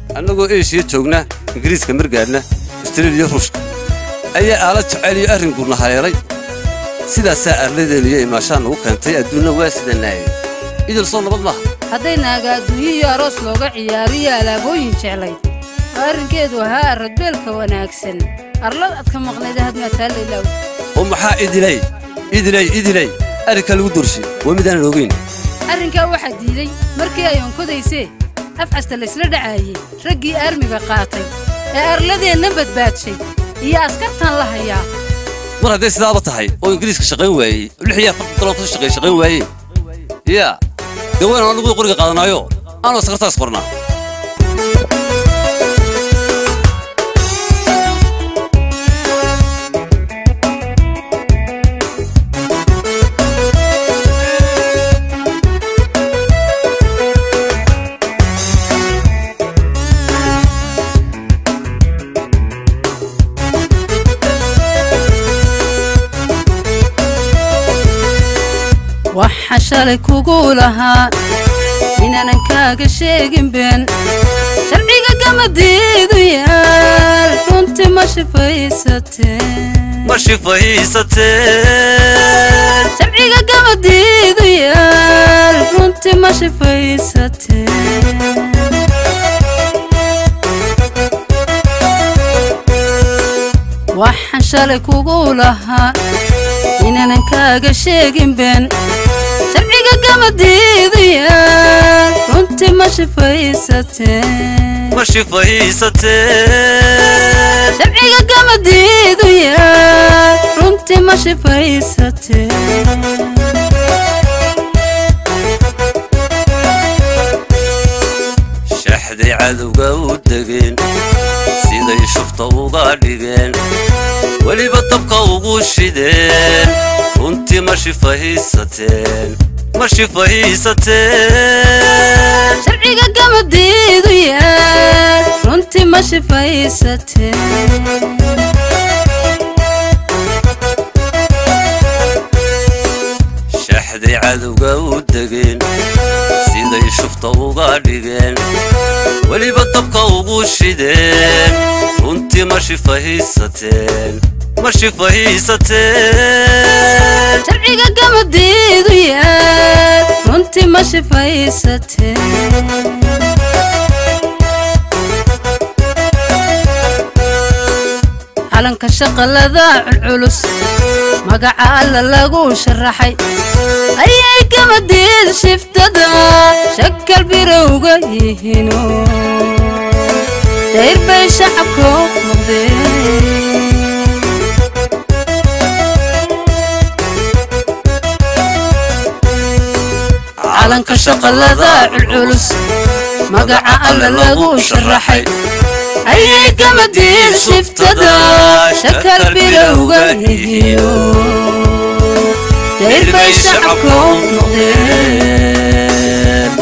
annagoo eshiya joogna ingiriiska margaadhna astreliya ruushka ayaa aala jeceliyo arrinkuna haleelay sidaasaa arladeennu iyo imaashaan nagu keentay adduunna waa sidanaayay idil soo nabad maaha hadday naaga adduunyo iyo aroos looga ciyaariyo alaabooyin jeclayd oo arrinkeedu ahaa aradbeelka wanaagsan arlad adka maqnayd hadmataallaylaw oo maxaa idilay idilay idilay arrinkaa lagu doorshay waa midaanan ogeyn arrinkaa waxaa diiday markii ay onkodaysee afcasta laysla dhacaayey raggii aarmiga qaatay ee arladeenna badbaadshay iyo askartan la hayaa mar hadday sidaaba tahay oo ingiriiska shaqayn waayey lix iyo afartan dalood ka shaqeey shaqayn waayey yaa dee waynu annagu qoriga qaadanaayo aanu askartaas qornaa waxa shalay kugu lahaa inaanan kaaga sheegin been sharciga gamadiidu yaal runtii ma shifaysateen ma shifaysateen sharciga gamadiidu yaal runtii ma shifaysateen waxaan shalay kugu lahaa inaanan kaaga sheegin been sharciga gamadiidu yaal runtii ma shifaysateen ma shifaysateen sharciga gamadiidu yaal runtii ma shifaysateen shaxday cadowga u degeen siday shufta uga dhigeen weliba dabka ugu shideen runtii ma shifahaysateen ma shifahaysateen sharciga gamadiidu yaal runtii ma shifaysateen shaxday cadowga u degeen siday shufta uga dhigeen weliba dabka ugu shideen runtii ma shifahaysateen ma shifahaysateen sharciga gamadiidu yaal runtii ma shifaysateen calanka shaqalada culculus magaca alla lagu sharaxay ayay gamadiid shiftada shakal birowga yihiino dayr bay shacabku noqdeen calanka shaqalada culculus magaca alla lagu sharaxay ayay gamadiid shiftada shakal birowga yihiino dayr bay shacabku noqdeen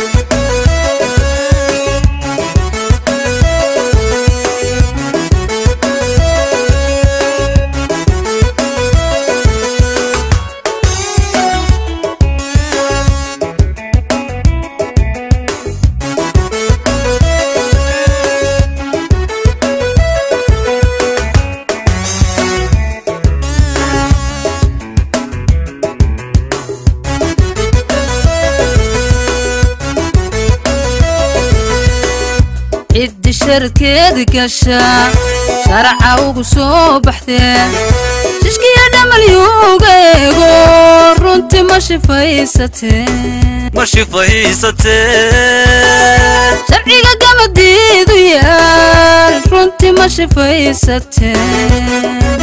ciddi sharkeedi gasha sharaca ugu soo baxdee shishkiya dhamalyuuga eego runtii ma shifaysateen ma shifahaysateen sharciga gamadiidu yaal runtii ma shifaysateen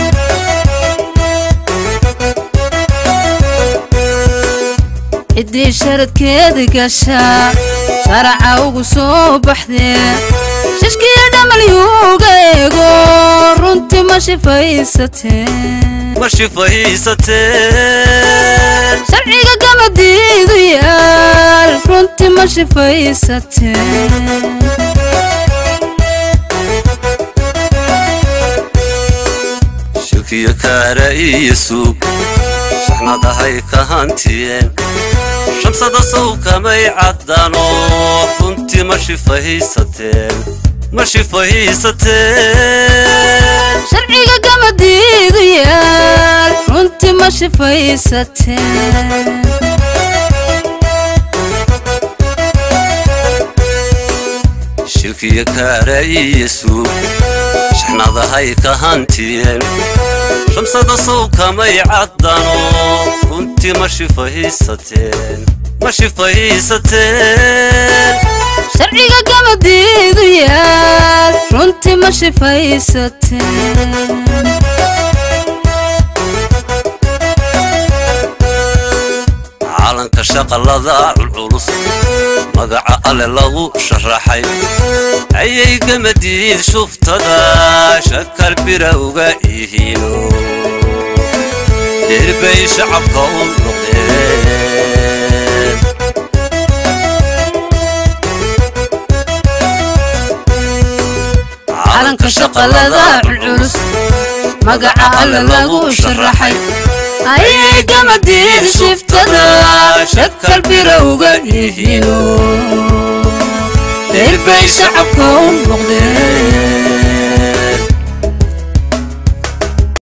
ciddii sharadkeedi gasha sharaca ugu soo baxdee shishkiya dhamalyuuga eego runtii ma shifaysateen ma shifahaysateen sharciga gamadiidu yaal runtii ma shifaysateen shilkiyo kaara iyo suug shaxnadahay ka hantiyeen shamsada sawkamay caddano runtii runtii ma shifahaysateen ma shifahaysateen sharciga gamadiidu yaal runtii ma shifaysateen shilkiyo kaaraa'iyo suug shaxnadahay ka hantiyeen shamsada sawkamay caddano runtii ma shifahaysateen ma shifahaysateen sharciga gamadiidu yaal runtii ma shifaysateen calanka shaqalada culculus magaca alle lagu sharaxay ayay gamadiid shuftada shakal bira uga ihiino derbay shacabka u noqdeen calanka shaqalada culculus magaca alle lagu sharaxay ayay gamadiid shiftada shakal birowga yihiino derbay shacabka u noqdeen